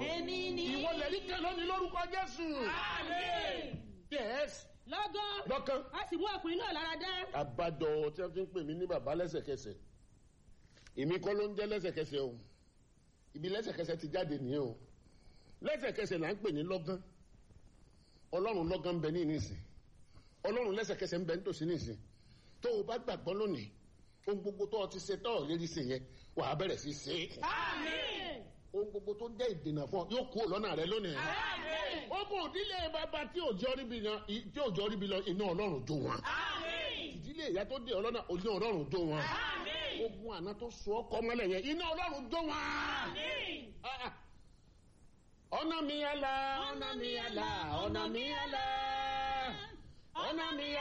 èmi ni. ìwọ lẹ́rí kan lónìí lórúkọ jésù. Àmín. yes lọ́gán lọ́kàn. a sì mú ọkùnrin náà lára dá. àbájọ tí wọ́n fi ń pè mí ní bàbá lẹ́sẹ̀kẹsẹ̀ èmi kọ́ ló ń jẹ́ lẹ́sẹ̀kẹsẹ̀ o ibi lẹ́sẹ̀kẹsẹ̀ ti jáde nìyẹn o lẹ́sẹ̀kẹsẹ̀ là ń pè ní lọ́gán ọlọ́run lọ́gán ń bẹ ní ìnísìn ọlọ́run lẹ́sẹ̀kẹsẹ̀ ń bẹ nítòsí nísìn tó o bá gbàgbọ́ lónìí ohun gbogbo tó o ti ṣe tọ́ ọ̀ lérí sí yẹn wà á bẹ̀rẹ̀ sí í ṣe é Àmín. ohun gbogbo tó jẹ́ ìdènà fún ọ yóò kú lọ́nà rẹ lónìí Àmín. ogun òdílé bàbá tí òjò ríbi lọ tí òjò ríbi lọ iná ọlọ́run jó wọn Àmín. ìdílé ìyá tó dé ọlọ́nà ojú ọlọ́run jó wọn Àmín. ogun àná tó sọ ọkọ mọ́lẹ̀ yẹn iná ọlọ́run jó wọn. Àmín. Ah, ah. ọ̀nà mi àlà ọ̀nà mi àlà ọ̀nà mi àlà ọ̀nà mi